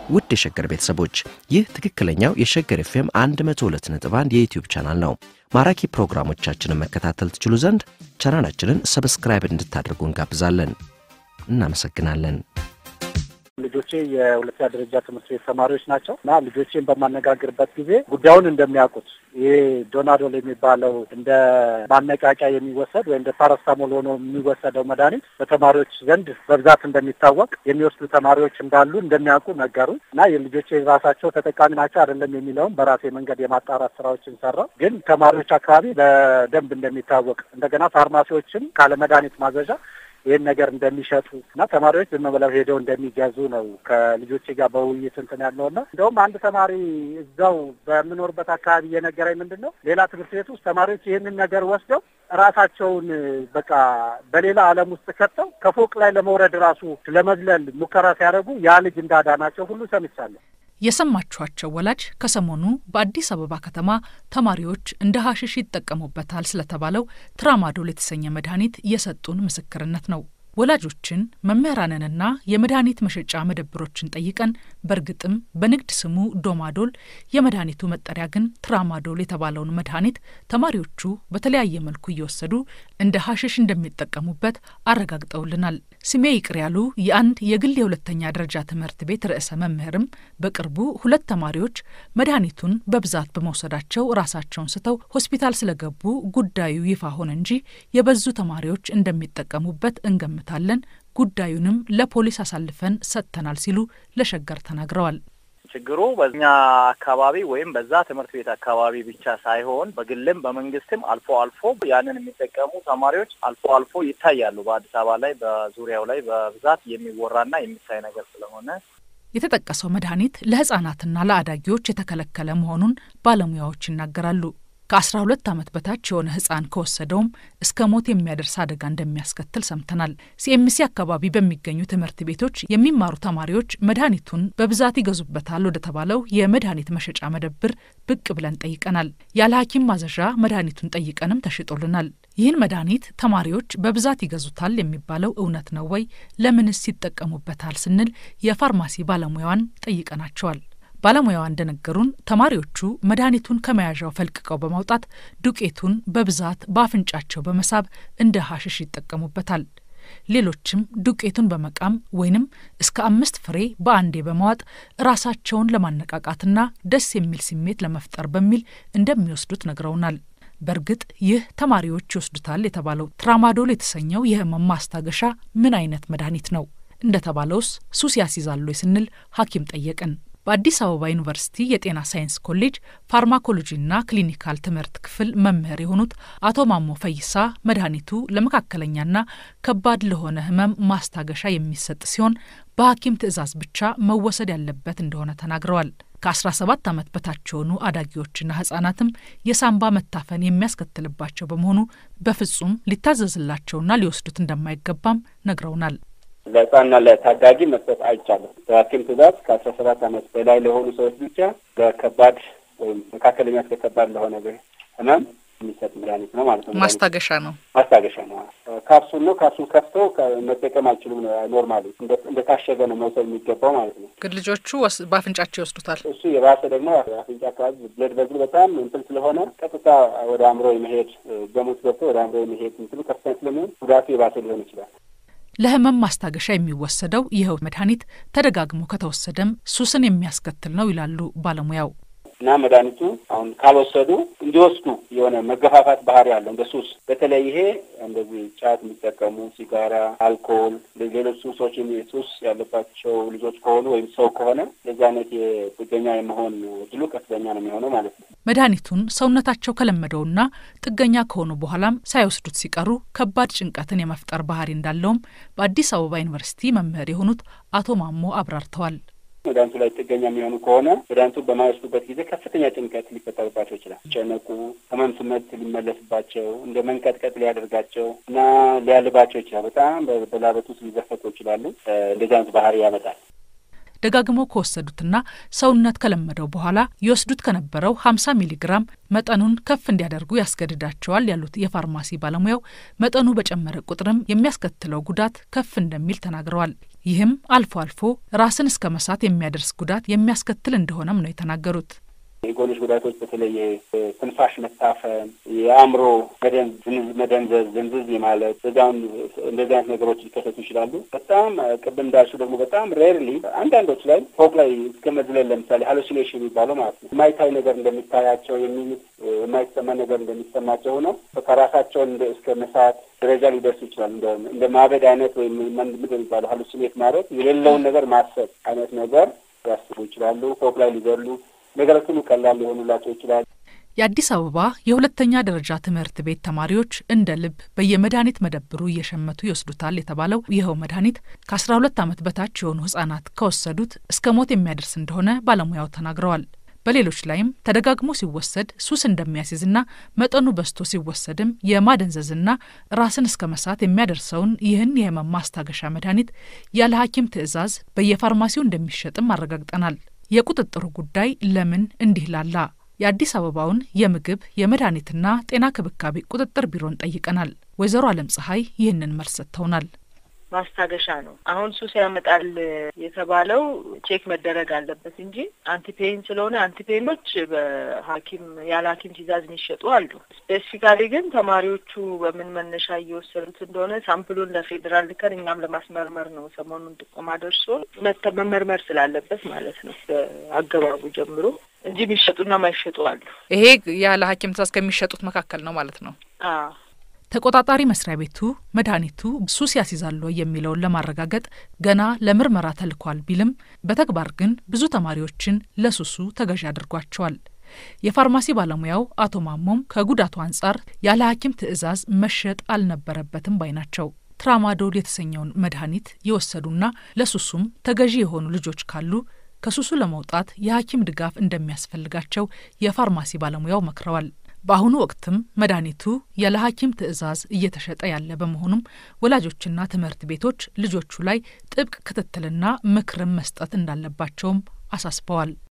ውድ የሸገር ቤተሰቦች ይህ ትክክለኛው የሸገር ኤፍኤም 102.1 የዩትዩብ ቻናል ነው። ማራኪ ፕሮግራሞቻችንን መከታተል ትችሉ ዘንድ ቻናላችንን ሰብስክራይብ እንድታደርጉ እንጋብዛለን። እናመሰግናለን። ልጆቼ የሁለተኛ ደረጃ ትምህርት ቤት ተማሪዎች ናቸው እና ልጆቼን በማነጋግርበት ጊዜ ጉዳዩን እንደሚያውቁት ይሄ ዶናዶል የሚባለው እንደ ማነቃቂያ የሚወሰድ ወይም እንደ ፓራስታሞል ሆኖ የሚወሰደው መድኃኒት በተማሪዎች ዘንድ በብዛት እንደሚታወቅ የሚወስዱ ተማሪዎች እንዳሉ እንደሚያውቁ ነገሩ እና የልጆቼ ራሳቸው ተጠቃሚ ናቸው አይደለም የሚለውም በራሴ መንገድ የማጣራት ስራዎችን ሰራው። ግን ተማሪዎች አካባቢ በደንብ እንደሚታወቅ እንደገና ፋርማሲዎችም ካለ መድኃኒት ማዘዣ ይህን ነገር እንደሚሸጡ እና ተማሪዎች ዝም ብለው ሄደው እንደሚገዙ ነው ከልጆቼ ጋር በውይይት እንትን ያለው እና እንደውም አንድ ተማሪ እዛው በምኖርበት አካባቢ እየነገረኝ ምንድን ነው ሌላ ትምህርት ቤት ውስጥ ተማሪዎች ይህንን ነገር ወስደው ራሳቸውን በቃ በሌላ ዓለም ውስጥ ከተው ከፎቅ ላይ ለመውረድ ራሱ ለመዝለል ሙከራ ሲያደርጉ ያ ልጅ እንዳዳናቸው ሁሉ ሰምቻለሁ። የሰማችኋቸው ወላጅ ከሰሞኑ በአዲስ አበባ ከተማ ተማሪዎች እንደ ሀሽሽ ይጠቀሙበታል ስለተባለው ትራማዶል የተሰኘ መድኃኒት የሰጡን ምስክርነት ነው። ወላጆችን መምህራንንና የመድኃኒት መሸጫ መደብሮችን ጠይቀን በእርግጥም በንግድ ስሙ ዶማዶል የመድኃኒቱ መጠሪያ ግን ትራማዶል የተባለውን መድኃኒት ተማሪዎቹ በተለያየ መልኩ እየወሰዱ እንደ ሀሽሽ እንደሚጠቀሙበት አረጋግጠውልናል። ስሜ ይቅር ያሉ የአንድ የግል የሁለተኛ ደረጃ ትምህርት ቤት ርዕሰ መምህርም በቅርቡ ሁለት ተማሪዎች መድኃኒቱን በብዛት በመውሰዳቸው ራሳቸውን ስተው ሆስፒታል ስለገቡ ጉዳዩ ይፋ ሆነ እንጂ የበዙ ተማሪዎች እንደሚጠቀሙበት እንገምታለን፣ ጉዳዩንም ለፖሊስ አሳልፈን ሰጥተናል ሲሉ ለሸገር ተናግረዋል። ችግሩ በኛ አካባቢ ወይም በዛ ትምህርት ቤት አካባቢ ብቻ ሳይሆን በግልም በመንግስትም አልፎ አልፎ ያንን የሚጠቀሙ ተማሪዎች አልፎ አልፎ ይታያሉ። በአዲስ አበባ ላይ በዙሪያው ላይ በብዛት የሚወራና የሚታይ ነገር ስለሆነ የተጠቀሰው መድኃኒት ለሕጻናትና ለአዳጊዎች የተከለከለ መሆኑን ባለሙያዎች ይናገራሉ። ከአስራ ሁለት ዓመት በታች የሆነ ህፃን ከወሰደውም እስከ ሞት የሚያደርስ አደጋ እንደሚያስከትል ሰምተናል። ሲኤምሲ አካባቢ በሚገኙ ትምህርት ቤቶች የሚማሩ ተማሪዎች መድኃኒቱን በብዛት ይገዙበታል ወደ ተባለው የመድኃኒት መሸጫ መደብር ብቅ ብለን ጠይቀናል። ያለ ሐኪም ማዘዣ መድኃኒቱን ጠይቀንም ተሽጦልናል። ይህን መድኃኒት ተማሪዎች በብዛት ይገዙታል የሚባለው እውነት ነው ወይ? ለምንስ ይጠቀሙበታል ስንል የፋርማሲ ባለሙያዋን ጠይቀናቸዋል። ባለሙያዋ እንደነገሩን ተማሪዎቹ መድኃኒቱን ከመያዣው ፈልቅቀው በማውጣት ዱቄቱን በብዛት በአፍንጫቸው በመሳብ እንደ ሀሽሽ ይጠቀሙበታል። ሌሎችም ዱቄቱን በመቃም ወይንም እስከ አምስት ፍሬ በአንዴ በመዋጥ ራሳቸውን ለማነቃቃትና ደስ የሚል ስሜት ለመፍጠር በሚል እንደሚወስዱት ነግረውናል። በእርግጥ ይህ ተማሪዎች ይወስዱታል የተባለው ትራማዶል የተሰኘው የህመም ማስታገሻ ምን አይነት መድኃኒት ነው? እንደተባለውስ ሱስ ያስይዛሉ ስንል ሐኪም ጠየቅን። በአዲስ አበባ ዩኒቨርሲቲ የጤና ሳይንስ ኮሌጅ ፋርማኮሎጂና ክሊኒካል ትምህርት ክፍል መምህር የሆኑት አቶ ማሞ ፈይሳ መድኃኒቱ ለመካከለኛና ከባድ ለሆነ ህመም ማስታገሻ የሚሰጥ ሲሆን በሐኪም ትዕዛዝ ብቻ መወሰድ ያለበት እንደሆነ ተናግረዋል። ከ17 ዓመት በታች የሆኑ አዳጊዎችና ህጻናትም የሳምባ መታፈን የሚያስከትልባቸው በመሆኑ በፍጹም ሊታዘዝላቸውና ሊወስዱት እንደማይገባም ነግረውናል። ለህፃንና ለታዳጊ መስጠት አይቻልም። በሐኪም ትዕዛዝ ከአስራ ሰባት ዓመት በላይ ለሆኑ ሰዎች ብቻ በከባድ ወይም መካከለኛ እስከ ከባድ ለሆነ ህመም የሚሰጥ መድኃኒት ነው ማለት ነው። ማስታገሻ ነው። ማስታገሻ ነው። ካፕሱል ነው። ካፕሱል ከፍተው መጠቀም አይችሉም። ኖርማሊ እንደታሸገ ነው መውሰድ የሚገባው ማለት ነው። ግን ልጆቹ በአፍንጫቸው ይወስዱታል። እሱ የባሰ ደግሞ አፍንጫ አካባቢ ብለድ ቬዝሉ በጣም እንትን ስለሆነ ቀጥታ ወደ አእምሮ የመሄድ ገሙት ገብቶ ወደ አእምሮ የመሄድ እንትኑ ከፍተኛ ስለሚሆን ጉዳቱ የባሰ ሊሆን ይችላል። ለህመም ማስታገሻ የሚወሰደው ይኸው መድኃኒት ተደጋግሞ ከተወሰደም ሱስን የሚያስከትል ነው ይላሉ ባለሙያው። እና መድኃኒቱ አሁን ካልወሰዱ እንዲወስዱ የሆነ መገፋፋት ባህሪ ያለው እንደ ሱስ፣ በተለይ ይሄ እንደዚህ ጫት የሚጠቀሙ ሲጋራ፣ አልኮል፣ ሌሎች ሱሶች ሱስ ያለባቸው ልጆች ከሆኑ ወይም ሰው ከሆነ የዚህ አይነት የጥገኛ የመሆን እድሉ ከፍተኛ ነው የሚሆነው ማለት ነው። መድኃኒቱን ሰውነታቸው ከለመደውና ጥገኛ ከሆኑ በኋላም ሳይወስዱት ሲቀሩ ከባድ ጭንቀትን የመፍጠር ባህሪ እንዳለውም በአዲስ አበባ ዩኒቨርሲቲ መምህር የሆኑት አቶ ማሞ አብራርተዋል። መድኃኒቱ ላይ ጥገኛ የሚሆኑ ከሆነ መድኃኒቱ በማይወስዱበት ጊዜ ከፍተኛ ጭንቀት ሊፈጠርባቸው ይችላል። ጨነቁ፣ ህመም ስሜት ሊመለስባቸው፣ እንደ መንቀጥቀጥ ሊያደርጋቸው እና ሊያልባቸው ይችላል። በጣም በላበት ውስጥ ሊዘፈቁ ይችላሉ። እንደዚህ አይነት ባህሪ ያመጣል። ደጋግመው ከወሰዱትና ሰውነት ከለመደው በኋላ ይወስዱት ከነበረው 50 ሚሊግራም መጠኑን ከፍ እንዲያደርጉ ያስገድዳቸዋል ያሉት የፋርማሲ ባለሙያው መጠኑ በጨመረ ቁጥርም የሚያስከትለው ጉዳት ከፍ እንደሚል ተናግረዋል። ይህም አልፎ አልፎ ራስን እስከ መሳት የሚያደርስ ጉዳት የሚያስከትል እንደሆነም ነው የተናገሩት። የጎንዮሽ ጉዳቶች በተለይ ትንፋሽ መታፈን፣ የአእምሮ መደንዘዝ፣ ዝንዝዝ ማለት በዛም እንደዚህ አይነት ነገሮች ሊከሰቱ ይችላሉ። በጣም ቅድም እንዳልሽው ደግሞ በጣም ሬርሊ አንዳንዶች ላይ ፎቅ ላይ እስከ መዝለል ለምሳሌ ሃሉሲኔሽን የሚባለው ማለት ነው የማይታይ ነገር እንደሚታያቸው የሚሉት የማይሰማ ነገር እንደሚሰማቸው ሆነው ከራሳቸውን እስከ መሳት ደረጃ ሊደርሱ ይችላሉ። እንደውም እንደ ማበድ አይነት ወይም ምንድን የሚባለው ሃሉሲኔት ማለት የሌለውን ነገር ማሰብ አይነት ነገር ያስቡ ይችላሉ። ፎቅ ላይ ሊዘሉ ነገሮች ሁሉ ቀላል ሊሆኑላቸው ይችላል። የአዲስ አበባ የሁለተኛ ደረጃ ትምህርት ቤት ተማሪዎች እንደ ልብ በየመድኃኒት መደብሩ እየሸመቱ ይወስዱታል የተባለው ይኸው መድኃኒት ከአስራ ሁለት ዓመት በታች የሆኑ ህጻናት ከወሰዱት እስከ ሞት የሚያደርስ እንደሆነ ባለሙያው ተናግረዋል። በሌሎች ላይም ተደጋግሞ ሲወሰድ ሱስ እንደሚያስይዝና መጠኑ በዝቶ ሲወሰድም የማደንዘዝና ራስን እስከ መሳት የሚያደርሰውን ይህን የህመም ማስታገሻ መድኃኒት ያለ ሐኪም ትዕዛዝ በየፋርማሲው እንደሚሸጥም አረጋግጠናል። የቁጥጥሩ ጉዳይ ለምን እንዲህ ላላ? የአዲስ አበባውን የምግብ የመድኃኒትና ጤና ክብካቤ ቁጥጥር ቢሮን ጠይቀናል። ወይዘሮ አለም ፀሐይ ይህንን መልስ ሰጥተውናል። ማስታገሻ ነው። አሁን ሱስ ያመጣል የተባለው ቼክ መደረግ አለበት እንጂ አንቲፔን ስለሆነ አንቲፔኖች በሐኪም ያለ ሐኪም ትዕዛዝ የሚሸጡ አሉ። ስፔሲፊካሊ ግን ተማሪዎቹ በምን መነሻ እየወሰዱት እንደሆነ ሳምፕሉን ለፌዴራል ልከን እኛም ለማስመርመር ነው ሰሞኑን ጥቆማ ደርሶ መመርመር ስላለበት ማለት ነው አገባቡ ጀምሮ እንጂ የሚሸጡና ማይሸጡ አሉ። ይሄ ያለ ሐኪም ትዕዛዝ ከሚሸጡት መካከል ነው ማለት ነው። አዎ ተቆጣጣሪ መስሪያ ቤቱ መድኃኒቱ ሱስ ያስይዛሉ የሚለውን ለማረጋገጥ ገና ለምርመራ ተልኳል ቢልም በተግባር ግን ብዙ ተማሪዎችን ለሱሱ ተገዢ አድርጓቸዋል። የፋርማሲ ባለሙያው አቶ ማሞም ከጉዳቱ አንጻር ያለ ሐኪም ትዕዛዝ መሸጥ አልነበረበትም ባይ ናቸው። ትራማዶል የተሰኘውን መድኃኒት የወሰዱና ለሱሱም ተገዢ የሆኑ ልጆች ካሉ ከሱሱ ለመውጣት የሐኪም ድጋፍ እንደሚያስፈልጋቸው የፋርማሲ ባለሙያው መክረዋል። በአሁኑ ወቅትም መድኃኒቱ ያለ ሐኪም ትዕዛዝ እየተሸጠ ያለ በመሆኑም ወላጆችና ትምህርት ቤቶች ልጆቹ ላይ ጥብቅ ክትትልና ምክርም መስጠት እንዳለባቸውም አሳስበዋል።